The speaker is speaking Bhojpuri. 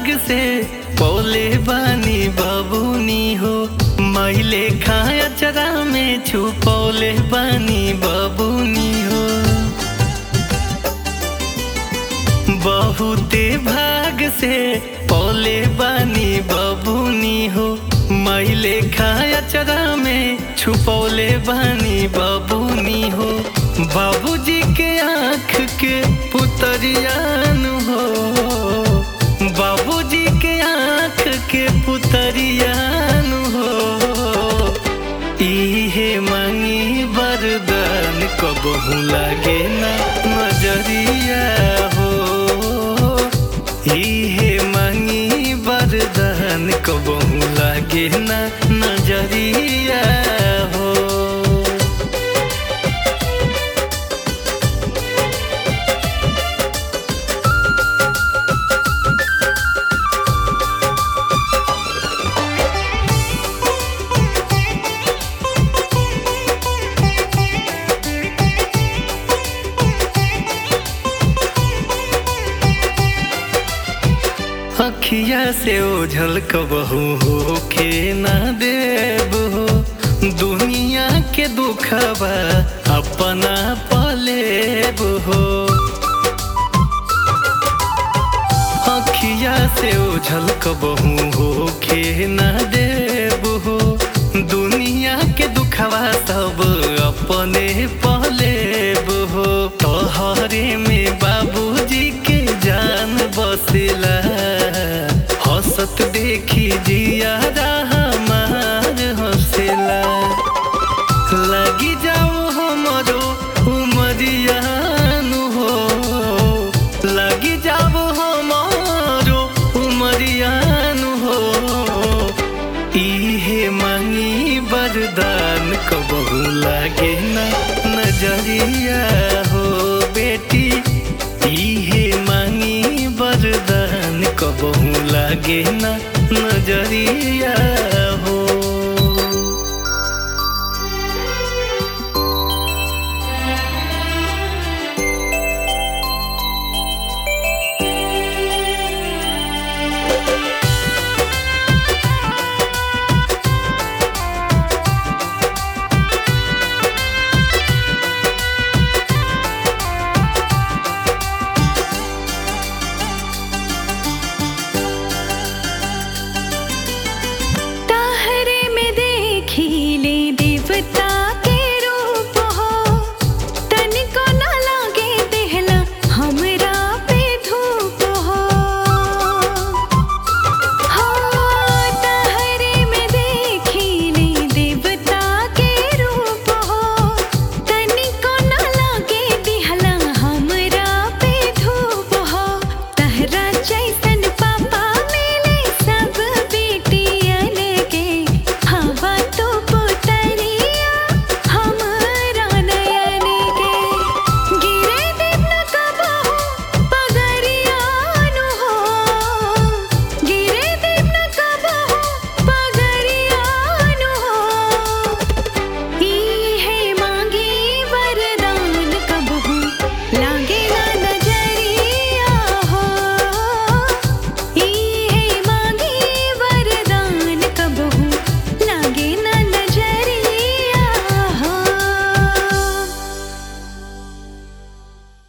से पौले बानी बबुनी हो मैले खाया चरा में छुपौले बानी बबुनी हो बहुते भाग से पौले बानी बबुनी हो मैले खाया चरा में छुपौले बानी बबुनी हो बाबूजी के आँख के पुतरियान हो बाबूजी के आँख के पुतरियान हो इहे मांगी वरदान कबहू लागे ना नजरिया हो इहे मांगी वरदान कबहू लागे ना नजरिया हो अखिया से ओझल कबहू हो के ना देब हो दुनिया के दुखबा अपना पलेब हो अखिया से ओझल कबहू हो के ना देब हो दुनिया के दुखबा सब अपने पलेब हो तोहरे में बाबूजी के जान बसेला हंसत देखी जिया हमार हंसेला लगी जाओ हमरो उमरियान हो लगी जाओ हमारो उमरियान हो इहे मांगी वरदान कबहू लागे ना नजरिया हो बेटी इहे मांगी वरदान कबहू लागे ना नजरिया